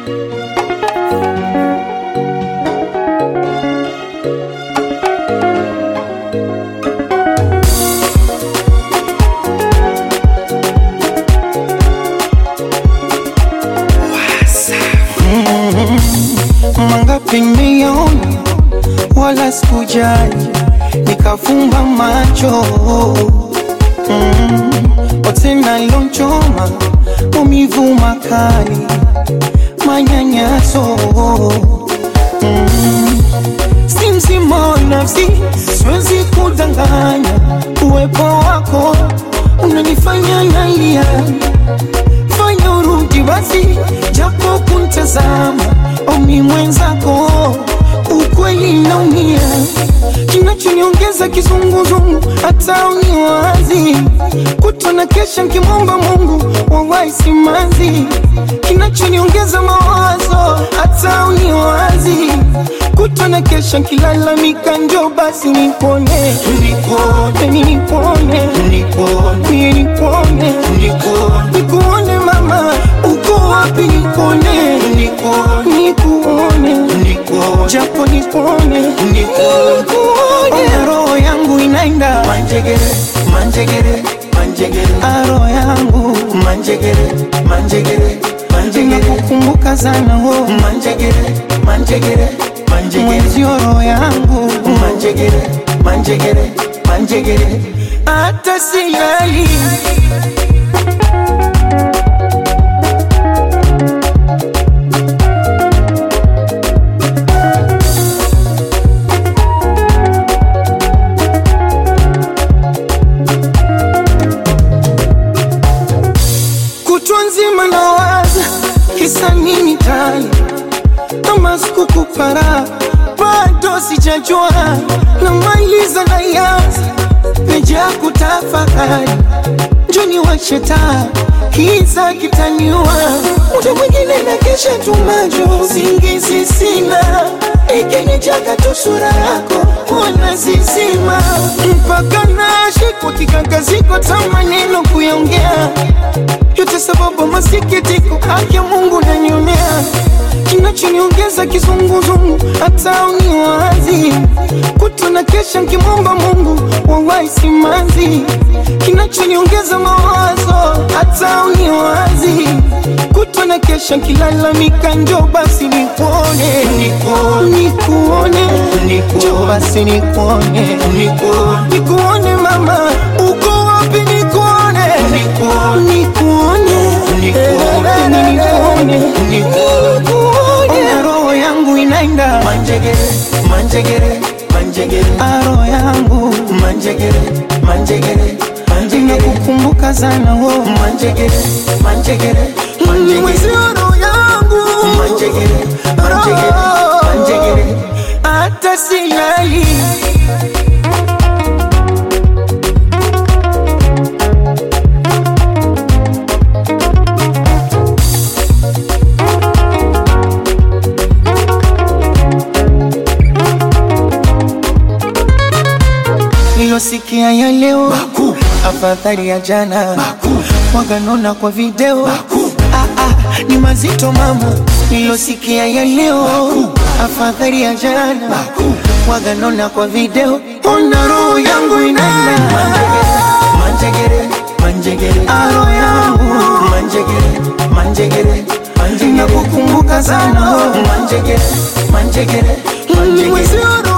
Mangapi nimeona wala sikujali, nikafumba macho mm. Wote nalonchoma maumivu makali, manyanyaso mm. Si mzima wa nafsi, siwezi kudanganya, uwepo wako unanifanya nalia fanya urudi basi, japo kuntazama omi mwenzako, ukweli naumia, kinachoniongeza kizunguzungu, hata uniwazi kutona kesha nkimwomba Mungu wawahi simanzi, kinachoniongeza mawazo, hata uniwazi kutona kesha nkilalamika, njo basi nipone, nipone, nipone, nipone, nipone, nikuone mama, uko wapi? Nikuone, nikuone, japo nikuone, nikuone, roho yangu inaenda Manjegere, manjegere, manjegere, aro yangu manjegere, manjegere, manjegere, inakukumbuka sana wo manjegere, manjegere, manjegere, mwenzio roho yangu manjegere, manjegere, manjegere. hata silali kutwa nzima nawaza kisa nini tani kama sikukupara bado sijajua namaliza na yanza meja kutafakari njoni washeta kiza kitaniwa muda mwingine na kesha tumajo singizi sina ikinijaga tu sura yako ona zizima mpaka nashikwa kikakaziko ta maneno kuyaongea yote sababu masikitiko haki ya Mungu nanionea kinachoniongeza kizunguzungu hata uniwazi kutona kesha nkimwomba Mungu wawahi simanzi kinachoniongeza mawazo hata uniwazi kutona kesha nkilalamika njo basi nikuone nikuone njo basi nikuone nikuone mama uko wapi nikuone nikuone Eh, nikuone nikuone roho yangu inaenda Manjegere, manjegere, manjegere, aro yangu manjegere, manjegere, manjegere, inakukumbuka sana wo manjegere, manjegere, manjegere, mwezio roho yangu manjegere, manjegere, manjegere. hata silali nilosikia ya leo Makuu, afadhali ya jana makuu, waganona kwa video makuu, ah, ah, ni mazito mama nilosikia ya leo afadhali ya jana makuu. waganona kwa video ona roho yangu inaenda Manjegere, manjegere, aro yangu manjegere, manjegere, manjegere, nakukumbuka sana manjegere, manjegere, manjegere. mwezio roho